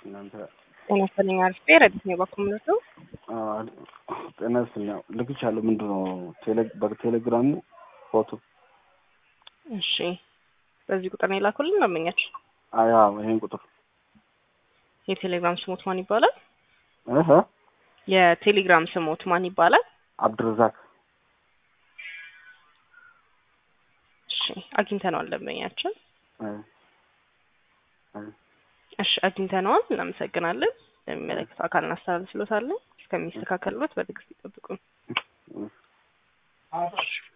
እናንተ ጤና ይስጥልኝ አሪፍ ረዲት ነው በኩምነቱ ጤና ይስጥልኝ። ልክቻለሁ። ምንድን ነው በቴሌግራሙ ፎቶ? እሺ፣ በዚህ ቁጥር ነው የላኩልን ደንበኛች። አያ ይሄን ቁጥር የቴሌግራም ስሞት ማን ይባላል? እህ የቴሌግራም ስሞት ማን ይባላል? አብድረዛቅ እሺ፣ አግኝተነዋል ደንበኛችን። እሺ፣ አግኝተነዋል። እናመሰግናለን። የሚመለከተው አካል እናስተላልፍሎታለን። እስከሚስተካከልበት በትዕግስት ይጠብቁን።